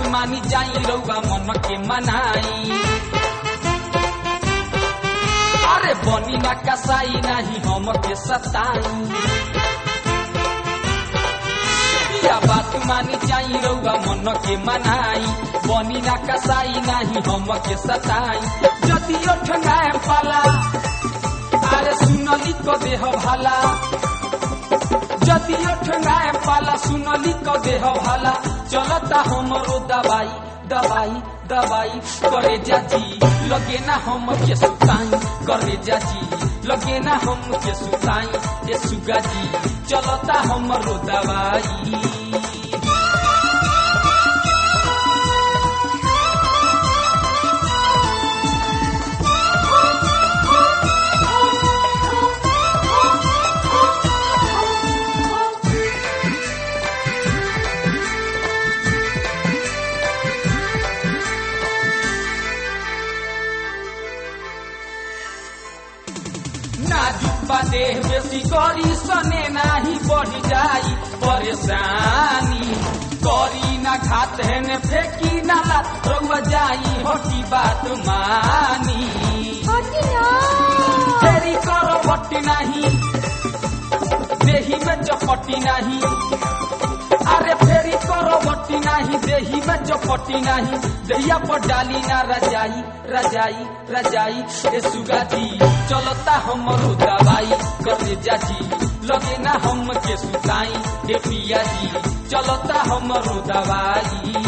मानी जाई रउआ मन के मनाई अरे बनी ना कसाई नहीं हम के सताई या बात मानी जाई रउआ मन के मनाई बनी ना कसाई नहीं हम के सताई जदि ठंगाए पाला अरे सुनली को देह भाला जदि ठंगाए पाला सुनली को देह भाला चलता हमरो दवाई दवाई दवाई करे जाजी लगे ना हम के सुताई करे जाजी लगे ना हम के सुताई ये सुगा जी चलता हमरो दवाई नाजुक बा देह बेसी करी सने नाही बढ़ी जाई परेशानी करी ना घात है ने फेंकी ना लात रउआ जाई हटी बात मानी फेरी करो बट्टी नहीं देही में चपटी नहीं अरे फेरी करो बट्टी नहीं देही में चपटी नहीं दहिया पर डाली ना रजाई रजाई रजाई ए सुगा जी चलता हमरो दवाई करे जाजी लगे ना हम के सुताई ए पिया जी चलता हमरो दवाई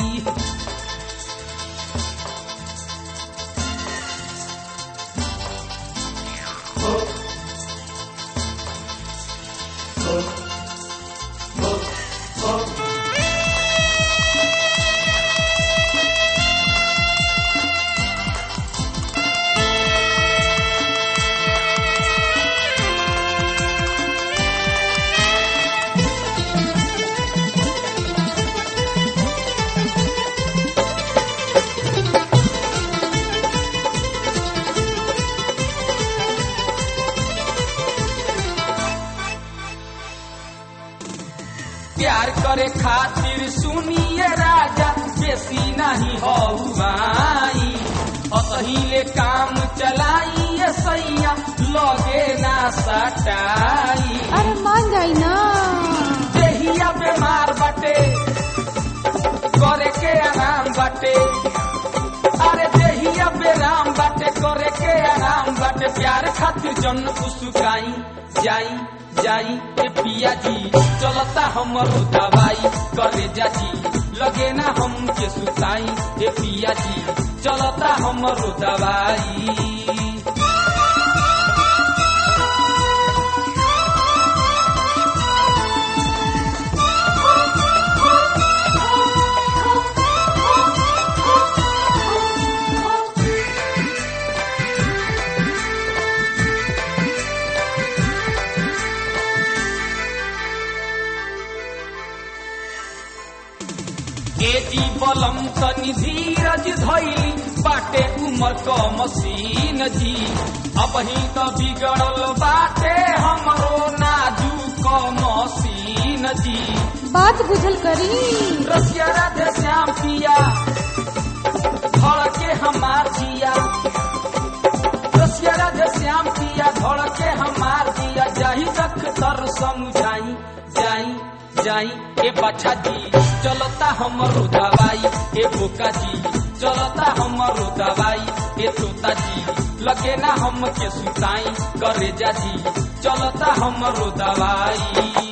प्यार करे खातिर सुनिए राजा बेसी नहीं हौवाई अतहिले काम चलाइए सैया लगे ना सटाई अरे मान जाई ना देहिया बीमार बाटे करे के आराम बाटे अरे देहिया बेराम बाटे करे के आराम बाटे प्यार खातिर जन उसुकाई जाई जाई ए पिया जी चलता हमरो दवाई करे जाजी लगे ना हम के सुताई ए पिया जी चलता हमरो दवाई एजी बलम तनी धीरज धैली बाटे उमर क मसीन जी अब ही तो बिगड़ल बाटे हमरो नाजुक मसीन जी बात बुझल करी रसिया राधे श्याम पिया धड़ के हमार जिया रसिया राधे श्याम पिया धड़ के हमार जिया जाही रख तर समझाई जाई जाई ए बच्चा जी चलता हमरो दवाई ए बोका जी चलता हमरो दवाई ए तोता जी लगे ना हम के सुताई करे जा जी चलता हमरो दवाई